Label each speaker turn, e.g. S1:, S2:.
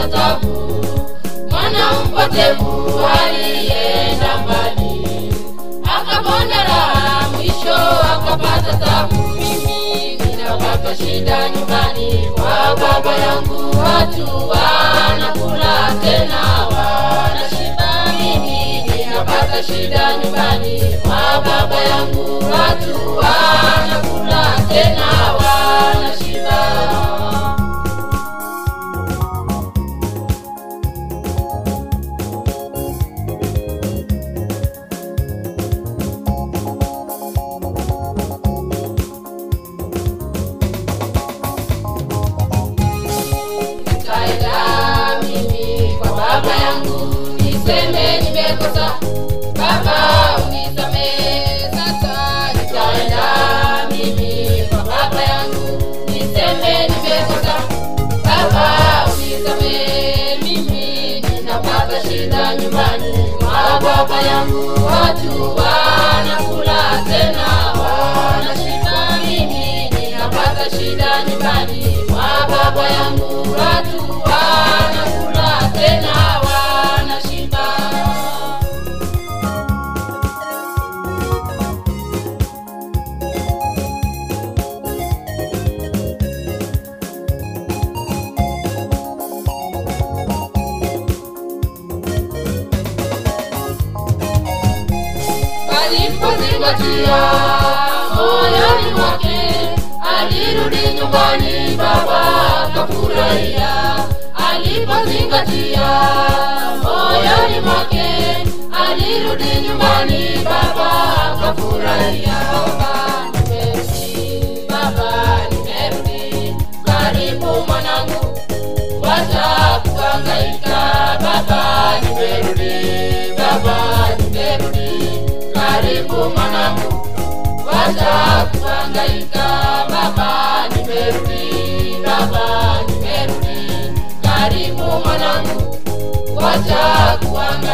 S1: akapata tabu mwana mpotevu alienda mbali akapona raha mwisho akapata tabu mimi ninapata shida nyumbani kwa baba yangu watu wanakula tena wanashiba mimi ninapata shida nyumbani kwa baba yangu watu wanakula tena wanashiba nikaenda mimi kwa baba yangu niseme nimekosa baba unisamehe sasa nikaenda mimi kwa baba yangu niseme nimekosa baba unisamehe mimi ninapata shida nyumbani kwa baba yangu watu wanakula tena wanashiba mimi ninapata shida nyumbani kwa baba yangu watu wanakula tena wanashiba alipozingatia moyoni mwake alirudi nyumbani baba akafurahia alipozingatia moyoni mwake alirudi nyumbani baba akafurahia baba nimerudi baba nimerudi karibu mwanangu wacha kuhangaika baba nimerudi baba nimerudi karibu mwanangu wacha kuhangaika baba nimerudi baba nimerudi karibu mwanangu wacha kuhangaika